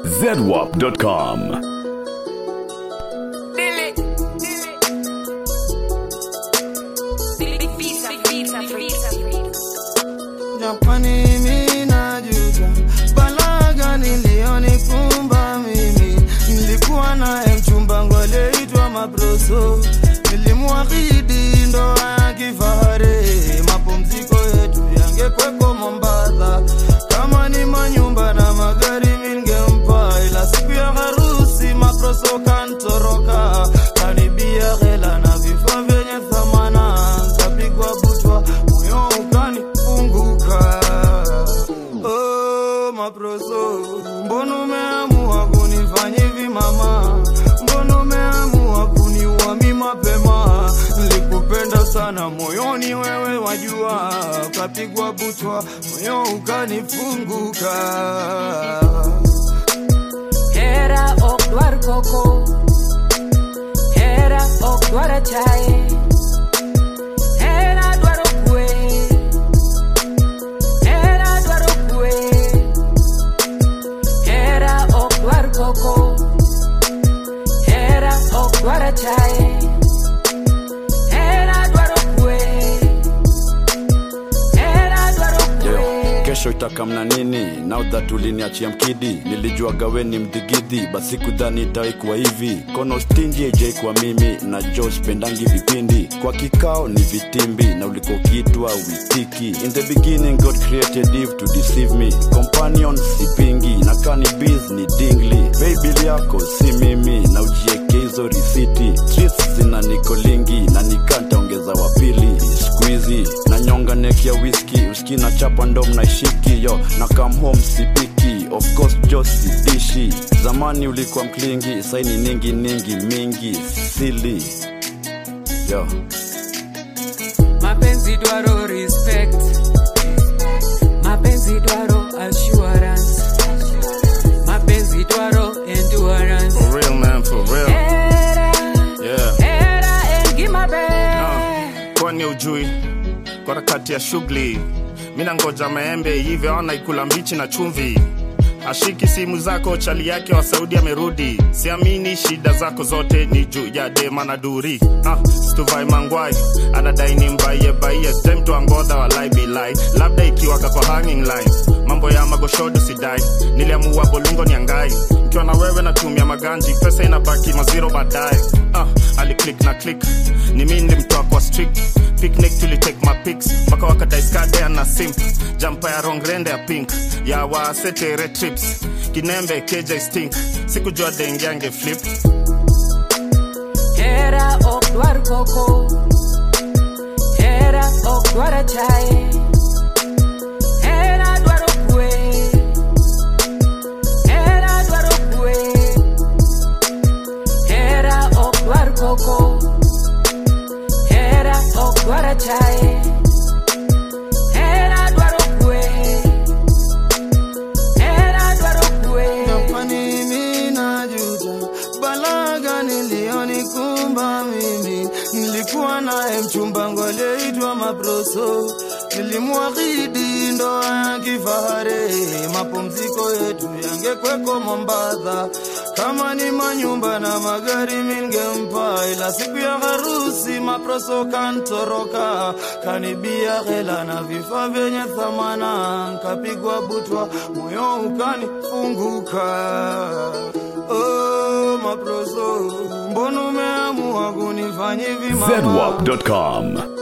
zedwap.com. Japani mimi najuta balaga nilionikumba mimi, nilikuwa naye mchumba ngwaleitwa Maproso, nilimwahidi ndoa ya kifahari, mapumziko yetu yangekweko Mombasa, kama ni manyumba na magari mingempa, ila siku ya harusi Maproso kantoroka, kanibia hela na vifaa vyenye thamana, kapigwa butwa, moyo ukanifunguka. Oh, Maproso, mbona umeamua kunifanya hivi mama? Mbona umeamua kuniua mi mapema? Nilikupenda sana moyoni, wewe wajua, ukapigwa butwa, moyo ukanifunguka. Hera ok dwar koko Hera ok dwar achaye Hera dwaro kwe Hera dwaro kwe Hera ok dwar koko Hera ok dwar achaye Hera dwaro kwe Hera dwaro Yo, kwe kesho itakamna nini now that uliniachia mkidi nilijua gaweni mdigidhi basi kudhani itaikuwa hivi kono stingi kwa mimi na jo spendangi vipindi kwa kikao ni vitimbi na ulikokitwa witiki in the beginning god created eve to deceive me companion sipingi na kani biz ni dingli baby yako si mimi na ujieke hizo risiti streets zina nikolingi na nikantaongeza wapili squeezy na nyonga neki ya whisky uski na chapa ndo mnaishiki yo na come home sipiki of course jo sidishi zamani ulikuwa mklingi saini ningi ningi mingi sili yo mapenzi dwaro respect mapenzi dwaro assurance mapenzi dwaro endurance For real, man, for real. era Yeah. era engimabe Kwani ujui kwa harakati ya shughuli, mina ngoja maembe hivyo ona ikula mbichi na chumvi. Ashiki simu zako, chali yake wa Saudi amerudi. Siamini shida zako zote ni juu ya dema na duri. Ah, stuvai mangwai anadai ni mbaie baie, stem tu angodha walai bilai, labda ikiwaka kwa hanging line. Mambo ya magoshodo sidai, niliamua bolungo niangai. Nikiwa na wewe natumia maganji, pesa inabaki maziro baadaye. Ah, aliclick na click, ni mimi nilimtoa kwa strict picnic tulitake mapics mpaka wakadaiskade na simp jampa ya rongrende ya pink ya wasetere trips kinembe kj stink sikujua dengiange flip era ok dwar koko era ok dwar achaye era dwaro kwe era dwaro kwe era ok dwar koko era ok dwar achaye era dwaro kwe era dwaro kwe Japani mimi najuta balaga nilionikumba mimi, nilikuwa naye mchumba ngwaleitwa Maproso, nilimwahidi ndoa ya kifahari, mapumziko yetu yangekweko Mombasa, kama ni manyumba na magari mingempa, ila siku ya harusi Maproso kantoroka, kanibia hela na vifaa vyenye thamana, nkapigwa butwa, moyo ukanifunguka. Oh, Maproso, mbona umeamua kunifanya hivi mama? zedwap.com.